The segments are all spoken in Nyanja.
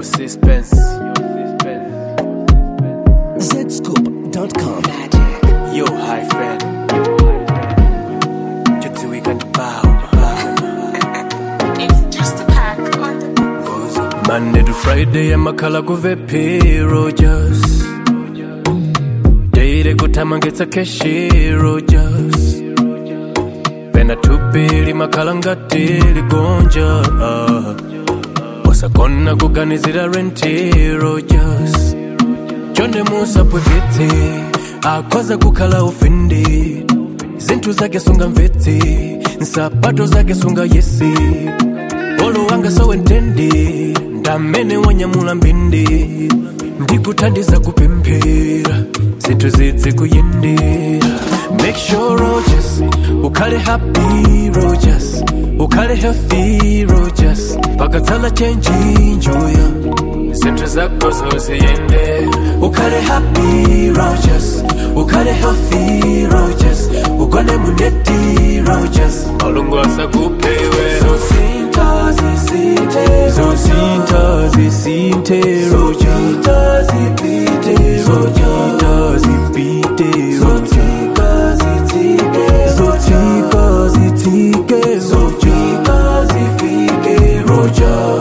suspense. Zscoop.com. Yo, high fan. Just we can bow. It's just a pack on the Monday to Friday, amakhala kuvepi Rogers. Daily kutama ngetsa keshi Rogers. Pena tupili makhala ngati ligonja. Ah. Wasakona kuganizira renti Rogers. Chonde musapweketse akhoza kukhala ufindi zinthu zake sunga mvetse nsapato zake sunga yesi olo wanga sowentendi ndamene wanyamula mbindi ndikuthandiza kupemphera zinthu zidzi kuyendera make sure rogers ukhale happy rogers ukhale healthy rogers pakatsala chenji njuya zinthu zako zosiyende ukhale happy rogers ukhale healthy rogers ugone muneti rogers malungu asakupewe zosinta zisinte zosinta zisinte rogita zipite rogita zipite zotika zitike zotika zitike zotika zifike roja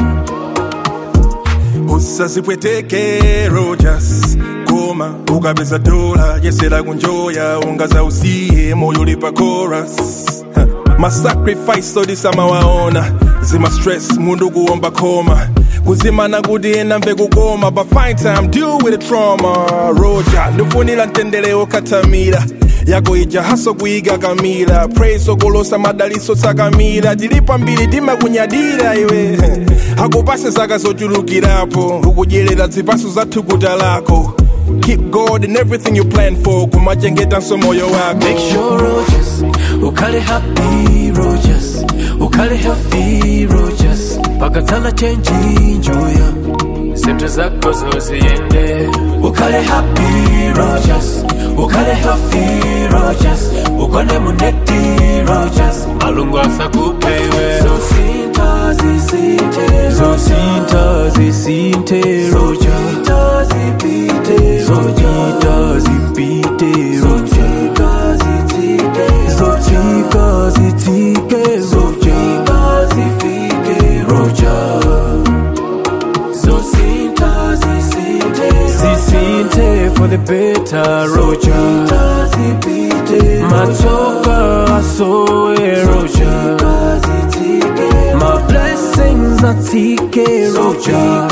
usazipweteke rogers koma ukapeza dola yesera kunjoya ungaza usiye moyo ulipa chorus Ha, masacrifice odisamawaona zima stress mundu kuomba koma kuzimana kuti ena mve kukoma but find time deal with the trauma roja ndifunira mtendere okhatamira yako ija haso kuiga kamila praise okolosa madaliso tsakamira tilipa mbiri timakunyadira iwe akupase zaka zochulukirapo ukudyerera zipaso za thukuta lako keep god in everything you plan for kumachengetanso moyo wako Make sure Rogers, ukhale happy Rogers, ukhale healthy Rogers, pakatsala chenji njuya, zinthu zako zosiyende. Ukhale happy Rogers, ukhale healthy Rogers, ugone muneti Rogers, malungu asakupewe. Zosinta zisinte, zosinta zisinte Rogers, zipite, zojita zipite Zotika zitike, zotika zitike, zotika zifike Roja Zosinta zisinte, zisinte for the better Roja zipite, matoka asoe Roja My blessings atike Roja